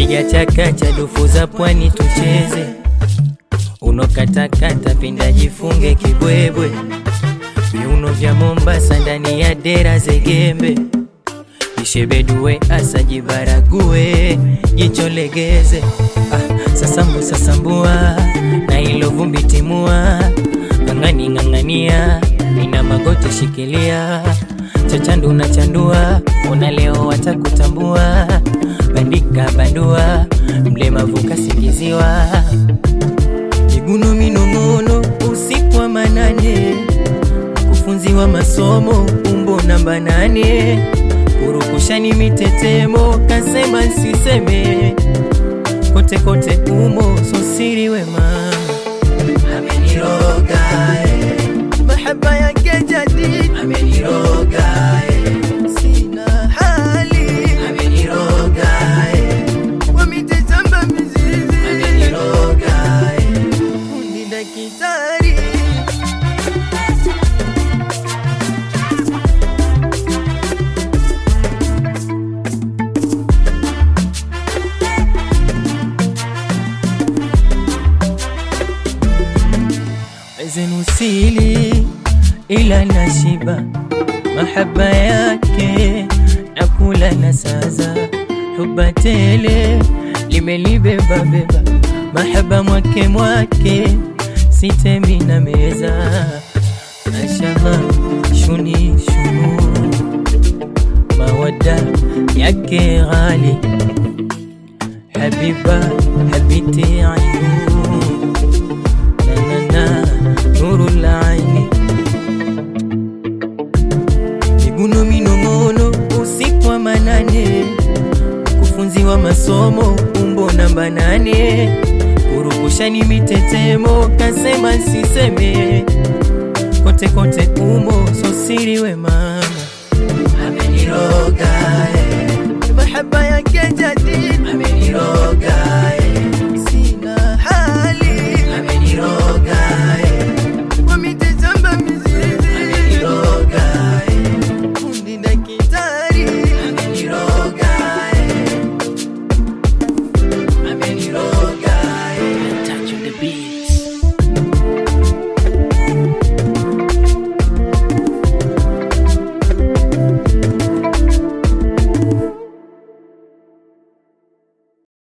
piga chakacha dufu za pwani tucheze unokatakata pinda jifunge kibwebwe viuno vya Mombasa ndani ya dera zegembe ishebedue asa jibarague jicho legeze ah, sasambu sasambua na ilo vumbi timua ng'ang'ani ng'ang'ania ina magoti shikilia chachandu na chandua ona leo watakutambua bandika bandua mlemavu kasingiziwa miguno minong'ono usiku wa manane mkufunzi wa masomo umbo namba nane kurukushani mitetemo kasema nsiseme kote kote umo sosiri wema ameniroga eh. mahaba yake jadi ameniroga eh. sina hali ameniroga eh. wamitezamba mizizi ameniroga eh. fundi dakitari zenusili ila nashiba mahaba yake nakula na saza huba tele limelibeba beba mahaba mwake mwake sitemi na meza mashallah shuni shunu mawada yake ghali habiba habiti ainu nanana nuru laini miguno minong'ono usiku wa manane mkufunzi wa masomo umbo namba nane kurukushani mitetemo kasema nsiseme kote kote umo sosiri we mama ameniroga